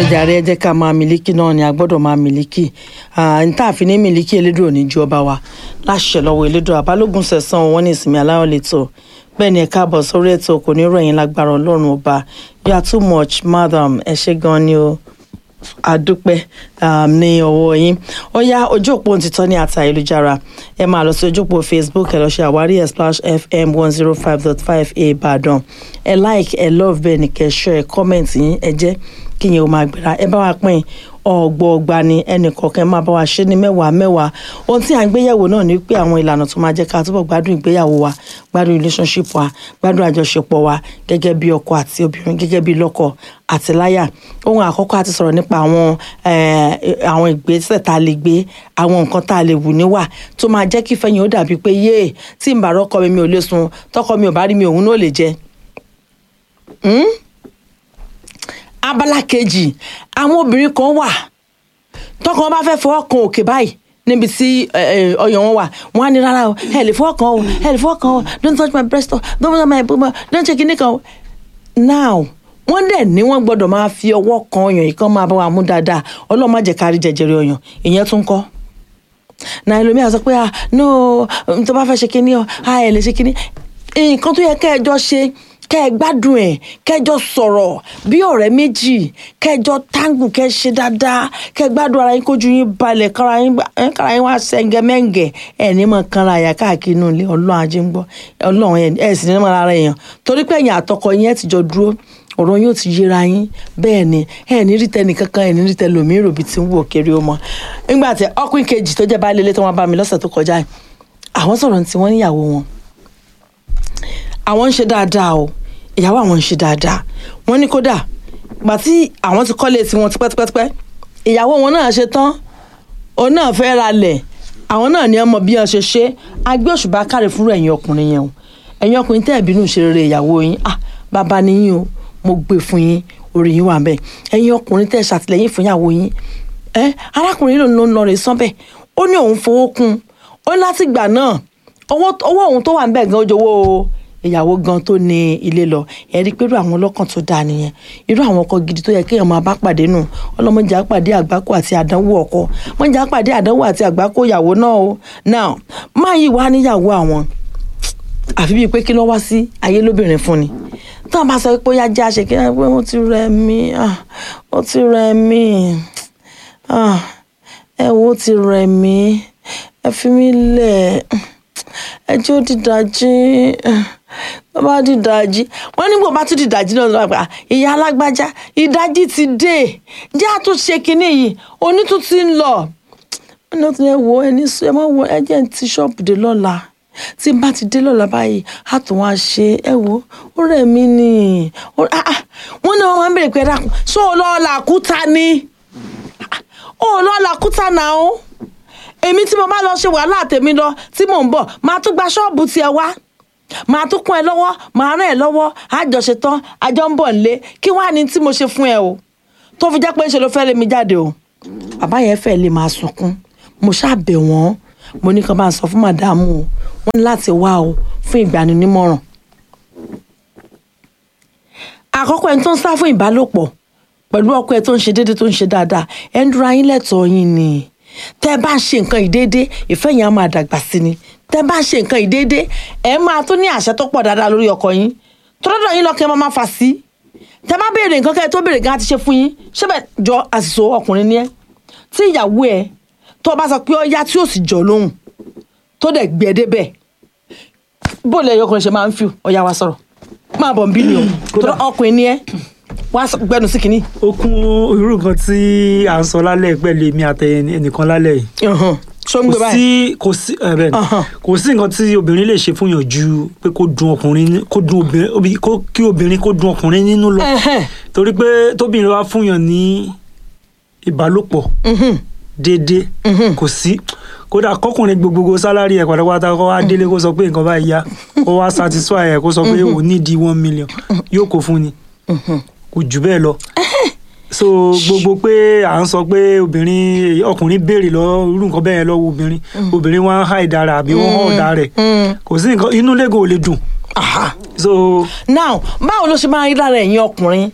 jàre ẹ jẹ́ ká máa mílíkì náà ni a gbọ́dọ̀ máa mílíkì n tá a fi ní mílíkì elédùn òní ju ọba wa láṣẹ lọ́wọ́ elédùn àbálògùn sẹ̀sán wọn ní ìsinmi aláwọ̀ lẹ́tọ̀ bẹ́ẹ̀ ni ẹ káàbọ̀ sórí ètò kò ní ròyìn lágbára ọlọ́run ọba you are too much madam ẹ ṣé gan ni o àdúpẹ́ um, ní ọwọ́ yín ó yá ojú òpó òtítọ́ ní àtà ayélujára ẹ máa lọ sí ojú òpó facebook ẹ lọ ṣe àwárí ẹ splash fm one zero five dot five ìbàdàn ẹ like ẹ love bẹ́ẹ̀ ni kẹ́ share ẹ comment yín ẹ jẹ́ kí yẹn o máa gbéra ẹ bá wa pín ọgbọọgba ni ẹnì kọ̀ọ̀kan máa bá wa ṣe ní mẹ́wàá mẹ́wàá ohun tí à ń gbéyẹ̀wò náà ni pé àwọn ìlànà tó máa jẹ́ ká túbọ̀ gbádùn ìgbéyàwó wa gbádùn relationship wa gbádùn àjọṣepọ̀ wa gẹ́gẹ́ bí ọkọ àti obìnrin gẹ́gẹ́ bí lọ́kọ àti láyà ohun àkọ́kọ́ àti sọ̀rọ̀ nípa àwọn àwọn ìgbésẹ̀ tá a lè gbé àwọn nǹkan tá a lè wù níwà tó máa jẹ́ kí fẹ́yìn ó dàbí pé yéè tí n bá rọ́kọ mi mi ò lè sun tọkọ mi ò bá rí mi òun náà lè jẹ abala kejì àwọn obìnrin kan wà tọkọ wọn bá fẹ́ fọwọ́ kan òkè báyìí níbi tí ọyàn wọn wà wọn á ní rárá o ẹ lè fọwọ́ kan o ẹ lè fọwọ́ kan o don't touch my breast o don't touch my bum don't check kinní kan o now wọ́n dẹ̀ ní wọ́n gbọ́dọ̀ máa fi ọwọ́ kan ọyàn yìí kan máa bá wa mú dáadáa ọlọ́run má jẹ́ ká rí jẹjẹrẹ ọyàn ìyẹn tún kọ́ náà ẹlòmíà sọ pé ah no tó bá fẹ́ ṣe kinní o ah ẹ lè ṣe kinní nǹkan tó yẹ kẹ́ ẹ jọ ṣe kẹ́ ẹ gbádùn ẹ̀ kẹjọ sọ̀rọ̀ bí ọ̀rẹ́ méjì kẹjọ táǹgù kẹ́ ṣe dáadáa kẹ́ gbádùn ara yín kójú yín balẹ̀ kára yín wá sẹ́ngẹ́mẹ́ngẹ́ ẹ̀ ní mọ̀ kanra àyà káàkiri inú ilé ọlọ́run ajé ń gbọ́ ọlọ́run ẹ̀ sì ní mọ̀ ara èèyàn torí pé ẹ̀yìn àtọkọ yín ẹ̀ ti jọ dúró ọ̀rọ̀ yóò ti yéra yín bẹ́ẹ̀ ni ẹ̀ ní rí tẹnì kankan ẹ̀ ní rí tẹlẹ òmíràn òbí tí ń wò kiri ọmọ nígbà tí ọkùnrin kejì tó jẹ́ baálé ilé tó wọn bá mi lọ́sẹ̀ tó kọjá yìí àwọn sọ̀rọ̀ tí wọ́n níyàwó wọn àwọn ń ṣe dáadáa o ìyàwó àwọn ń ṣe dáadáa wọ́n ní kódà gbà tí àwọn ti kọ́lé tiwọn tipẹ́tipẹ́tipẹ́ ìyàwó wọn náà ṣe tán òun náà fẹ́ ra lẹ̀ àwọn náà ní ọmọ bí wọ́n ṣe ṣe agbé òṣùbà káre fúnra ẹ̀yin ọkùnrin yẹn o ẹ̀yin ọkùnrin tẹ́ ẹ̀ bínú ṣe rere ìyàwó yín ah bàbá níyìn o mo gbé fún yín orí yín wà bẹ́ẹ̀ ẹ̀yin ọkùnrin tẹ́ ẹ̀ ṣàtìlẹ́yìn fún ìyàwó yín ẹ arákùnrin ló ń lọ rè sánbẹ̀ ó ní òun fowó kún ó ní láti gbà náà owó òun tó wà ń bẹ̀ gan ó jowó o ìyàwó gan tó ní ilé lọ ẹ rí i pé irú àwọn ọlọ́kàn tó dáa nìyẹn irú àwọn ọkọ gidi tó yẹ kéèyàn máa bá pàdé nù ọlọ́mọdé àpàdé àgbákò àti àdánwò ọkọ mọ̀jà àpàdé àdánwò àti àgbákò ìyàwó náà o now máa yí wá níyàwó àwọn àfi bíi pé kí ló wá sí ayé lóbìnrin fún ni tó a bá sọ pé ó yá jẹ́ àṣekí ẹ pé ó ti rẹ̀ mí ó ti rẹ̀ mí ẹ wo ó ti rẹ̀ mí ẹ fi mí lẹ̀ ẹ jẹ́ ó dìdájí tó bá dìdàjí wọn nígbà bá tún dìdàjí náà lọ́wọ́ àgbà ìyá alágbájá ìdájí ti dé jẹ́ àtúnṣe kínní yìí onítún ti ń lọ wọn ní ó ti lè wo ẹni sọ ẹ mọ wo ẹ jẹ́ ti ṣọ́ọ̀bù dé lọ́la tí n bá ti dé lọ́la báyìí á tún wá ṣe ẹ wo ó rẹ̀ mí ni wọ́n ní wọ́n máa ń bèrè pé dákun ṣé o lọ́ọ́ làkúta ni o lọ́ọ́ làkúta náà o èmi tí mo bá lọ ṣe wàhálà tèmi lọ tí mò ń bọ̀ máa tún gba ṣọ́ọ̀bù tiẹ̀ wá màá tún kún ẹ lọ́wọ́ màá ràn ẹ lọ́wọ́ àjọṣe tán àjọ ń bọ̀ nílé kí wàá ní tí mo ṣe fún ẹ o tó fi jẹ́ pé ṣe ló fẹ́ lé mi jáde o bàbá yẹn fẹ́ lè máa sunkún mo ṣàbẹ̀ wọ́n mo ní kàn bá ń sọ fún màdámù o wọ́n ní láti wá o fún ìgbaninímọ̀ràn. àkọ́kọ́ ẹni tó ń sá fún ìbálòpọ̀ pẹ̀lú ọkọ ẹ tó ń ṣe déédéé tó ń ṣe dáadáa ẹ ń dúró ayín lẹ́tọ̀ọ́ yín ni tẹ́ ẹ bá ń ṣe nǹkan ìdéédé ìfẹ́ yẹn á máa dàgbà sí ni tẹ́ bá ṣe nǹkan ìdéédé ẹ máa tún ní àṣẹ tó pọ̀ dáadáa lórí ọkọ yín tọ́lọ́dọ̀ yín lọ́kẹ́ máa fà sí tẹ́ bá béèrè nǹkan kẹ́ ẹ tó béèrè gan àti ṣe fún yín ṣébẹ̀ jọ àṣìṣe ọkùnrin ni ẹ tí ìyàwó ẹ tó bá sọ pé ó yá tí ó sì jọ lóhùn tó dẹ̀ gbé ẹ débẹ̀ bó lẹ ọkùnrin ṣe máa ń fi ọ̀yà wa sọ̀rọ̀ máa bọ̀ ń bí ni o tọ́lọ́ ọkùnrin ni ẹ wá gbẹnu sí kínní. ó kún irú nǹkan tí à ń sọ lálẹ́ pẹ̀lú èmi àtẹnìkan lálẹ́ yìí ṣó ń gbé kò sí kò sí ẹ bẹ́ẹ̀ ni kò sí nǹkan tí obìnrin lè ṣe fún yàn ju pé kó dùn ọkùnrin kó dùn obìnrin kó kí obìnrin kó dùn ọkùnrin nínú lọ torí pé tóbìnrin wá fún yàn ní ìbálòpọ̀ déédéé kò sí kódà kọkùnrin gbogbogbò sálárì ẹ pátápátá kó wá délé kó sọ pé nǹkan báyìí yá kó wá satisfy ẹ kó sọ pé ò ní di one million yóò kó fún ni kò jù bẹ́ẹ̀ lọ so gbogbo pé à ń sọ pé obìnrin ọkùnrin béèrè lọ irú nǹkan bẹ́ẹ̀ lọ́wọ́ obìnrin obìnrin wọn á há ìdára àbí wọn hàn ọ̀dà rẹ̀ kò sí nǹkan inú lẹ́gàn ò lè dùn. so now báwo ló ṣe máa rí lára ẹ̀yin ọkùnrin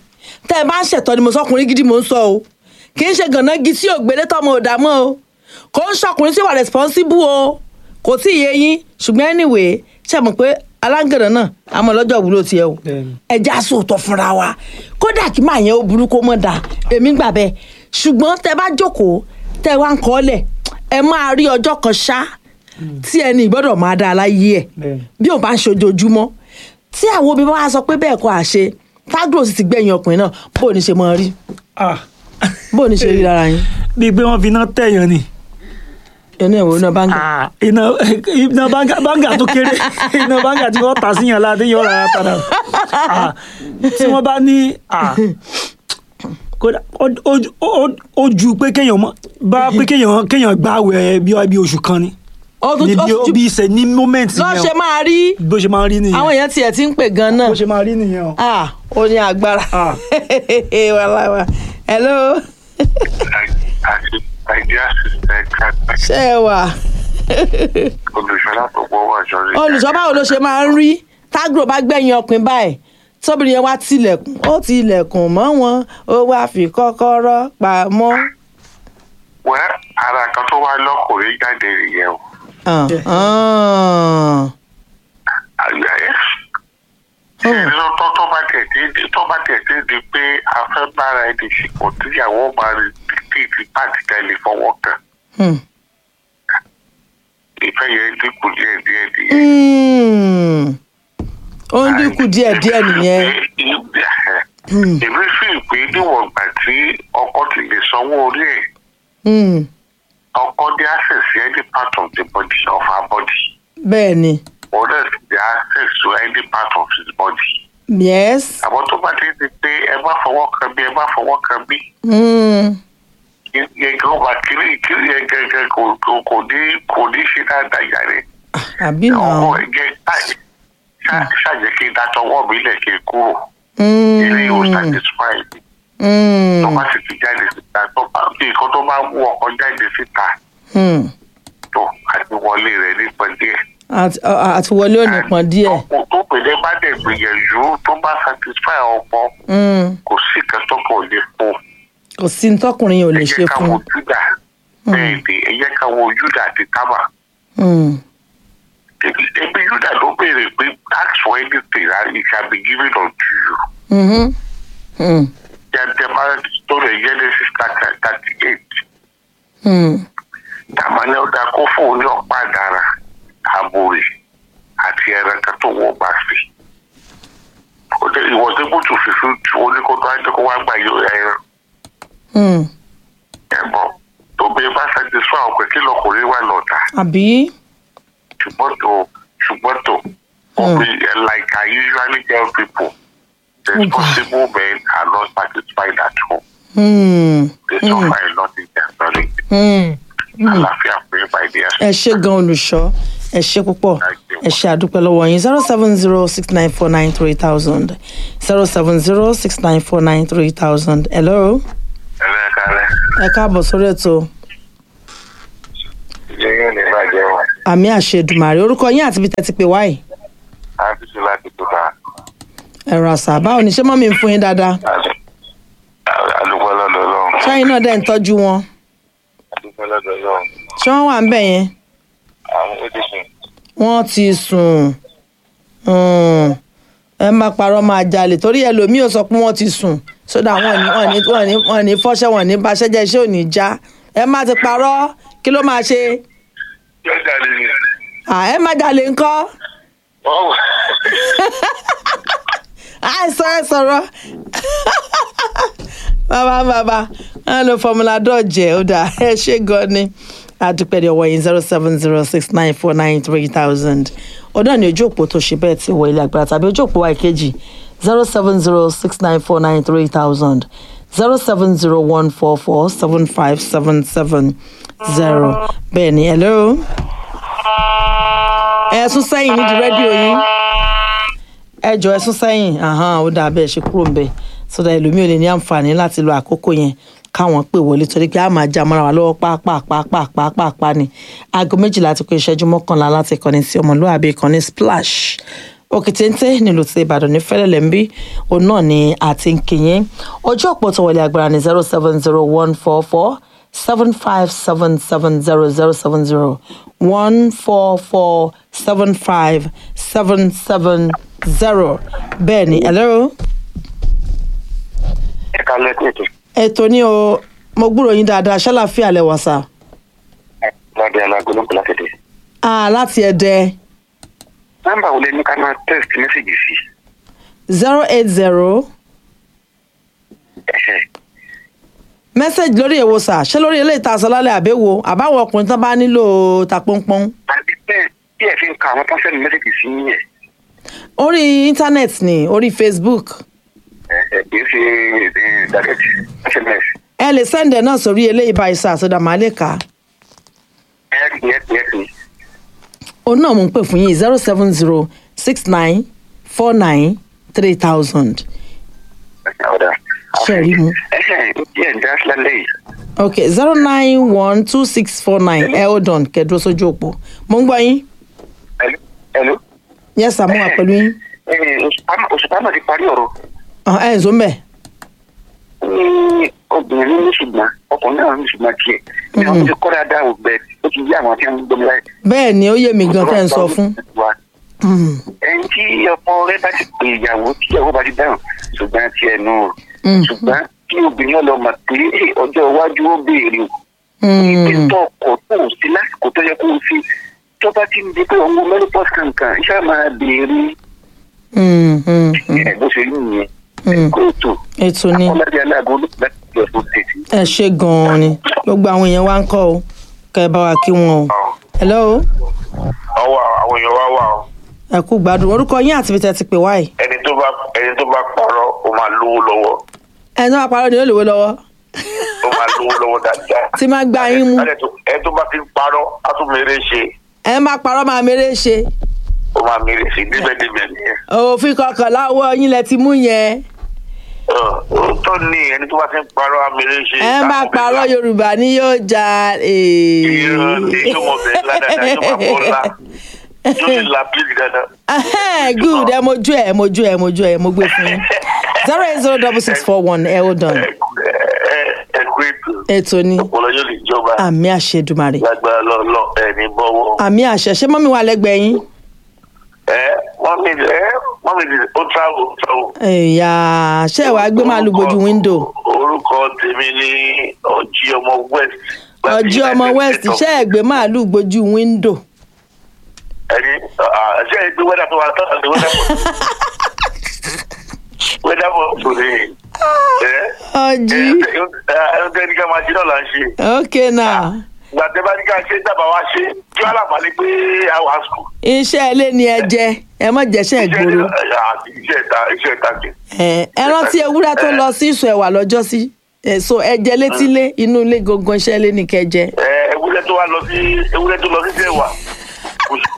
tẹ́ ẹ bá ń ṣẹ̀tọ́ ni mo sọkùnrin gidi mò ń sọ o kì í ṣe gànà gi tí ògbélé tọmọ ò dààmú o kò ń ṣọkùnrin tí wà responsible o kò tí ì yé yín ṣùgbọ́n anyway ṣe mọ̀ pé aláǹgànà náà àmọ́ lọ́jọ́ ìwúlò tiẹ̀ o Bẹ́ẹ̀ni. ẹja sòótọ́ fúnra wa kódà kí máa yẹn ó burú kó mọ̀ dà èmi gbà bẹ́ẹ̀ ṣùgbọ́n tẹ bá jókòó tẹ wá ń kọ́ lẹ̀ ẹ máa rí ọjọ́ kan ṣá tí ẹni ìgbọ́dọ̀ máa dá aláyé ẹ̀ Bẹ́ẹ̀ni. bí ò bá ń ṣojoojúmọ́ tí àwọn obìnrin bá wá sọ pé bẹ́ẹ̀ kọ́ àṣe tágùrò sì ti gbẹ̀yìn ọkùnrin náà bó o ní ṣe máa rí ah bó o ní ṣe rí lára yín bíi pé wọ́n fi iná tẹ̀yàn ni ẹnu ẹ̀wọ̀n iná bá ń gbà. Ah, iná iná báńgà báńgà tó kéré iná báńgà tí wọ́n tà síyàn láti yọ̀ rárá padà Ah, tí wọ́n bá ní ah, kódà ó- ó- ó- ó ju pé kéèyàn mọ bá pé kéèyàn kéèyàn gbààwẹ̀ bí bí oṣù kan ni ó tún ní ó bí tún bí ìṣẹ̀ ní moment lọ́ ṣe yẹn máa rí o. bó ṣe máa ń rí nìyẹn àwọn èèyàn tiẹ̀ ti ń pè gan náà bó ṣe máa rí nìyẹn o. ah ó ní agbára Ah. wàláwà hello àti àìdíà sísẹ kápẹ ṣé ẹ wà olùṣọlá tó gbọ́ wà sọrí. olùṣọ́ báwo ló ṣe máa ń rí tágùrò bá gbẹ̀yìn ọkùnrin báyìí tóbìnrin yẹn wá tilẹ̀kùn ó tilẹ̀kùn mọ́ wọn ó wá fi kọ́kọ́rọ́ pamọ́. wẹ́ ara kan tó wá lọ́kùnrin jáde nìyẹn o. Ah, ah. àgbà ẹ̀ ṣe ní tó tó bá tẹ̀ tí di tó bá tẹ̀ tí di pé a fẹ́ bára ẹni ṣìkò tíyàwó máa rí tí ti pàtì tẹ́lẹ̀ fọwọ́ kan Hmm. ìfẹ́ yẹn dínkù díẹ̀ díẹ̀ díẹ̀. Hmm. ó ń dínkù díẹ̀díẹ̀ nìyẹn. Hmm. èmi fi pé níwọ̀n ìgbà tí ọkọ ti lè sanwó orí ẹ̀ Hmm. ọkọ ní access to any part of the body of her body bẹ́ẹ̀ ni or else the access to any part of his body. yes. àmọ́ tó bá ti di pé ẹ má fọwọ́ kan bí ẹ má fọwọ́ kan bí Hmm. yẹn gan wà kiri kiri yẹn gẹ́gẹ́ kò kò- kò ní kò ní ṣe dáadáa yàrá àbí ọkọ náà. ẹ jẹ ṣàjẹ́ kí n dátọwọ́ mi lẹ̀ kí n kúrò Hmm. ilé yóò satisfy mi Hmm. tó bá sì ti jáde síta tó bá bí nǹkan tó bá wú ọkọ jáde síta Hmm. tó àti wọlé rẹ̀ nípa díẹ̀. Àti- à- àti wọlé ò ní pọn díẹ̀. ọkọ tó pèlè bá dẹ̀ gbìyànjú tó bá satisfy ọkọ Hmm. kò sí kan tó kò lè fún kò sí ní tọkùnrin yẹn ò lè ẹ ṣe jẹ́ ká fún wo un. júdà bẹ́ẹ̀ ni ẹ jẹ́ ká wo júdà àti tábà Hmm. ebi ebi júdà ló béèrè pé ask for anything and it shall be given unto you Mhm. Hmm. jẹ́ bá story genesis thirty eight Hmm. tàmánì ọ̀dà kó fún ní ọ̀pá àdàrà àbòrè àti ẹran kan tó wọ́ bá sí ó dé ìwọ̀sẹ̀ bùtù fífi oníkótó ajẹ́kọ̀ wá gbà yọ ẹran Hmm. ẹ̀bọ tó bẹ́ẹ̀ bá satisfy ọ̀pẹ kí lọkùnrin wà lọ́tà àbí. ṣùgbọ́n tó ṣùgbọ́n tó ọ̀pẹ like I usually tell people responsible men are not satisfied at home Hmm. they suffer a lot in their marriage Hmm. àlàáfíà pé by their ẹ ṣe gan olùṣọ́ ẹ ṣe púpọ̀ ẹ ṣe àdúpẹ́ lọ́wọ́ yín zero seven zero six nine four nine three thousand zero seven zero six nine four nine three thousand hello ẹlẹ́kàlẹ́ ẹ káàbọ̀ sórí ètò yẹ́yẹ́ ní ìbàjẹ́ wọn àmì àṣedùmàrè orúkọ yín àti ibi tẹ́ ti pè wáyé àfíìsì láti tó ta ẹ̀rọ àṣà báwo ni ṣé mọ́mí ń fún yín dáadáa àdúgbò lọ́dọ̀ lọ́hùn ṣáyìn náà dẹ̀ ń tọ́jú wọn àdúgbò lọ́dọ̀ lọ́hùn ṣé wọ́n wà ń bẹ̀ yẹn àwọn ó ti sùn wọ́n ti sùn Hmm. ẹ má parọ́ máa jalè torí ẹlòmíì ò sọ pé wọ́n ti sùn sódà wọn ní wọn ní wọn ní wọn ní fọ́ṣẹ́ wọn ní baṣẹ́ jẹ́ iṣẹ́ ò ní já ẹ má ti parọ́ kí ló máa ṣe yóò jáde ní À, ẹ má jalè ńkọ́ ọ̀wọ̀ àìsàn ẹ sọ̀rọ̀ bàbá bàbá wọn lo fọmùlà dọ́ọ̀jẹ̀ ó dà ẹ ṣe gan ni àdúpẹ́ ní ọwọ́ yín zero seven zero six nine four nine three thousand ọ̀dọ́ ni ojú òpó tó ṣe bẹ́ẹ̀ ti wọ ilé agbára tàbí ojú òpó wa ìkejì zero seven zero six nine four nine three thousand zero seven zero one four four seven five seven seven zero bẹ́ẹ̀ ni hello ẹ sún sẹ́yìn nídìí rédíò yín ẹ jọ ẹ sún sẹ́yìn ahán ó dáa bẹ́ẹ̀ ṣe kúrò ń bẹ̀ sódà ẹlòmíì ò lè ní àǹfààní láti lo àkókò yẹn káwọn pè wọlé torí pé a máa já mọ́ra wa lọ́wọ́ pàápàá ni aago méjìlá ti kó ìṣẹ́jú mọ́kànlá láti ìkànnì sí ọmọlúwàbí ìkànnì splash òkìtéńté nílùú ti ìbàdàn ní fẹ́lẹ́lẹ̀ ń bí òun náà ni àti ń kìyìn ọjọ́ ọ̀pọ̀ tó wọlé agbára ní zero seven zero one four four seven five seven seven zero zero seven zero one four four seven five seven seven zero bẹ́ẹ̀ ni hello ẹ ká lẹ́kọ̀ọ́ ètò ètò ní o mo gbúròó yín dáadáa ṣàlàfíà lẹ́wọ̀n sá lábẹ alágbó ló ń pèlà tètè. ah láti ẹ̀dẹ́ nọ́mbà wo lẹ ní ká máa text message sí. zero eight zero Ẹ̀hẹ̀. message lórí èwo sà ṣé lórí eléyìí tá a sọ lálẹ́ àbẹ́wò àbáwọn ọkùnrin tán bá nílò ta pọ́npọ́n àbí bẹ́ẹ̀ bí ẹ fi ń ka àwọn tó ń sẹ́ni message sí yín yẹn. orí íńtánẹ́ẹ̀tì ni orí facebook ẹ ẹ kì í ṣe ẹ, direct sms. ẹ lè sẹ́ndẹ̀ náà sórí eléyìí báyìí sà sódà máa lè kà á ẹ ẹ ẹ ẹ ẹ òun náà mò ń pè fún yín zero seven zero six nine four nine three thousand ọ̀dà. Ṣé rí mu? ẹ ẹ díẹ̀ ń dá sílẹ̀ lẹ́yìn. ok zero nine one two six four nine ẹ hold on kẹ́dúró sójú òpó mo ń gbọ́ yín Hello? Hello? yes sà mo wà pẹ̀lú yín Ẹ, Òṣùpá- òṣùpá náà ti parí ọ̀rọ̀. Ah, ẹ ǹzọ́ mbẹ̀ ó ní obìnrin ní ṣùgbọ́n ọkùnrin náà ní ṣùgbọ́n tiẹ̀. ní àwọn ti kọ́ dáadáa ò bẹ́ẹ̀ ó ti yí àwọn tí wọ́n ń gbọ́mi láì. bẹ́ẹ̀ ni ó yé mi gan tẹ́ ń sọ fún Mm, ẹni tí ọkọ rẹ bá ti pè ìyàwó tí ìyàwó bá ti dáhùn ṣùgbọ́n ti ẹnu o mm, ṣùgbọ́n kí obìnrin náà lọ mọ̀ pé "Hey, ọjọ́ iwájú ó béèrè o mm, títọ́ ọkọ̀ tó o sí lásìkò tó yẹ kó o sí tó bá ti ń di pé òun menopause kankan iṣẹ́ máa béèrè mm, mm, mm, ẹ̀ bó ṣe rí nìyẹn mm. kóòtù ètò ni ọmọdé aláàgọ́ olùkọ́ láti lọ fún tètè. ẹ ṣe gan-an ni gbogbo àwọn èèyàn wa ń kọ́ o kẹ́ ẹ bá wa kí wọn o hello ọwọ́ àwọn èèyàn wá wà ó ẹ kú gbádùn orúkọ yín àti ibi tẹ́ ti pè wáyé ẹni tó bá ẹni tó bá parọ́ ó máa lówó lọ́wọ́ ẹni tó bá parọ́ ni ó lówó lọ́wọ́ ó máa lówó lọ́wọ́ dáadáa. tí máa gbá yín mú ẹni tó bá ti ń parọ́ á tún mèrè ṣe ẹ má parọ́ máa mèrè ṣe ó máa mèrè ṣe níbẹ̀níbẹ̀ nìyẹn. òfin kọkànlá owó yín lẹ ti mú yẹn òótọ́ ni ẹni tó bá ti ń parọ́ á mèrè ṣe. ẹ má parọ́ yorùbá ni yóò ja irọ́ ni yóò mọ̀ bẹ́ẹ̀ ládàá yóò máa bọ́ ńlá yóò lè la pílì dáadáa. Ahẹ́, good ẹ mojú ẹ mojú ẹ mojú ẹ mo gbé fún yín zero eight zero double six four one ẹ hold on ẹ ẹ kú ètò ètò ni ọpọlọ yóò lè jọba àmì àṣedùmarè lágbára lọ́ọ̀lọ́ ẹ̀ ní bọ́wọ́. àmì àṣẹ ṣé mọ́mí wà lẹ́gbẹ̀ẹ́ yín ẹ wọ́n mi ẹ wọ́n mi ó travel ó travel. ẹ̀yà ṣé ẹ wàá gbé màálù gbójú wíńdò orúkọ tèmi ní ọjí ọmọ west. ọjọ́ ọmọ west ṣé ẹ gbé màálù gbójú wíńdò ẹni ṣe é gbé wẹ́dà tó wà tán àti wẹ́dà pọ̀ wẹ́dà pọ̀ tó lè ẹ ọjí ẹ ẹ ní ká máa ṣe náà là ń ṣe ok now gbàtẹ́ bá ní ká ṣe dábàá wá ṣe kí wọ́n láǹfààní pé àwọn àsùkò. iṣẹ́ ilé ni ẹ jẹ ẹ mọ̀ jẹ́ṣẹ́ ìgboro iṣẹ́ ìta iṣẹ́ ìta kì. ẹ ẹ rántí ewúrẹ́ tó lọ sí ìsọ̀ ẹ̀wà lọ́jọ́ sí èso ẹ̀jẹ̀ létílé inú ilé gangan iṣẹ́ ilé ní kẹjẹ ẹ ewúrẹ́ tó wá lọ sí ewúrẹ́ tó lọ sí sẹ́wà